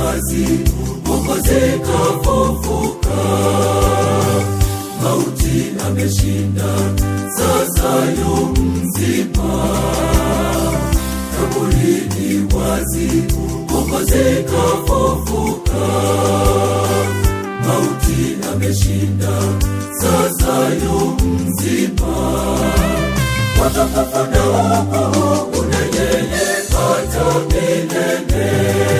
wazi mwokozi kafufuka mauti ameshinda sasa yu mzima kaburi ni wazi mwokozi kafufuka mauti ameshinda sasa yu mzima watapapanda huko una yeye hata milele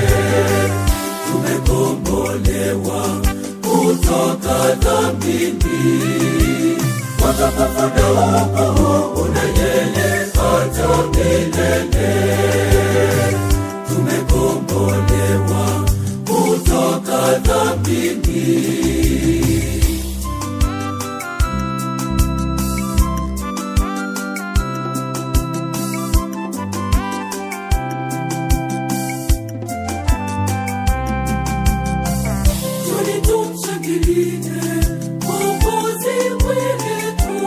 tumekombolewa kutoka dhambini watapapanda huko una yeye hata milele tumekombolewa kutoka dhambini Tuli tumshangilie Mwokozi wetu,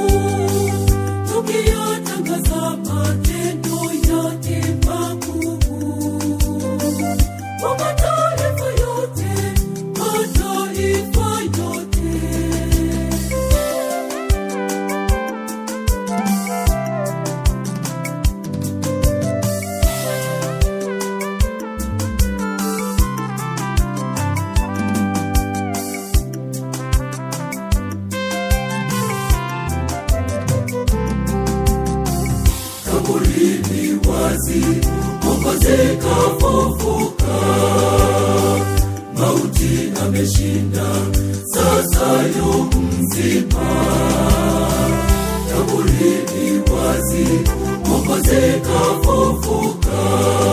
tukiyatangaza matendo yake makuu. Kwa mataifa yote, mataifa yote. kaburini wazi mwokozi kafufuka mauti ameshinda sasa yu mzima kaburini wazi mwokozi kafufuka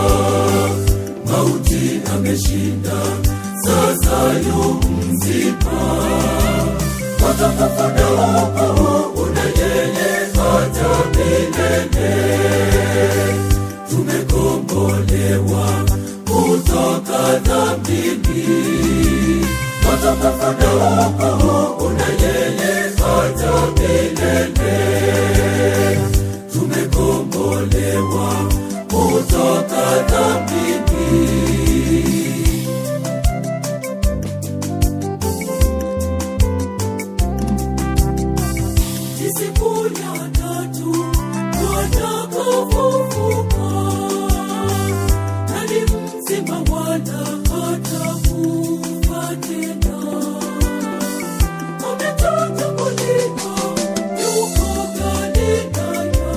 mauti ameshinda sasa yu mzima watapapanda huko una yeye hata milele tumekombolewa kutoka dhambini watapapanda huko una yeye hata milele tumekombolewa kutoka dhambini siku ya tatu watakapofufuka nani mzima wala hatakufa tena ametoka kuliko yuko galilaya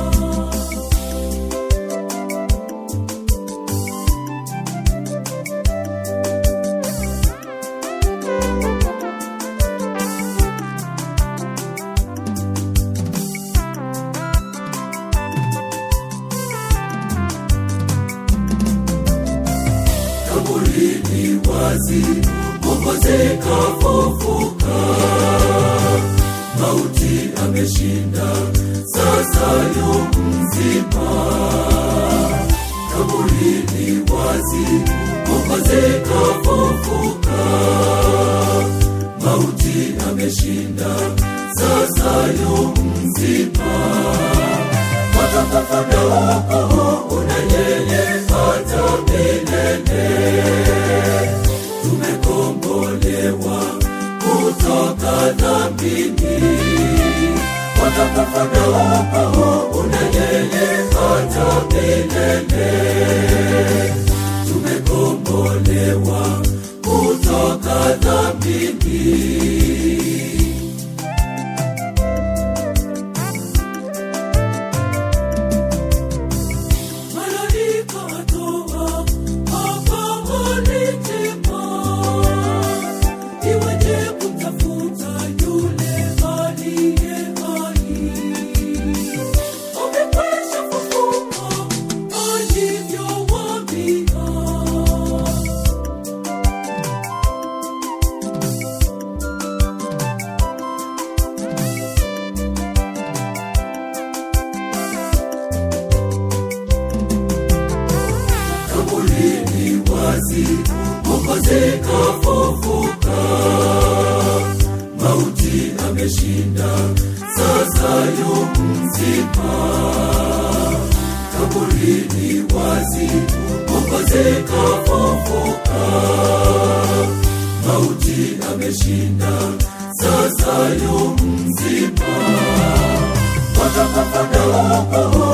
kaburini wazi mwokozi kafufuka mauti ameshinda sasa yu mzima kaburini wazi mwokozi kafufuka mauti ameshinda sasa yu mzima watapapanda huko una yeye hata milele tumekombolewa kutoka dhambini watapapanda huko una yeye hata milele tumekombolewa kutoka dhambini malaika atoa habari njema, iweje kumtafuta yule aliye hai? Amekwisha fufuka alivyowaambia. kaburini wazi mwokozi kafufuka mauti ameshinda sasa yu mzima kaburini wazi mwokozi kafufuka mauti ameshinda sasa yu mzima watakapanda huko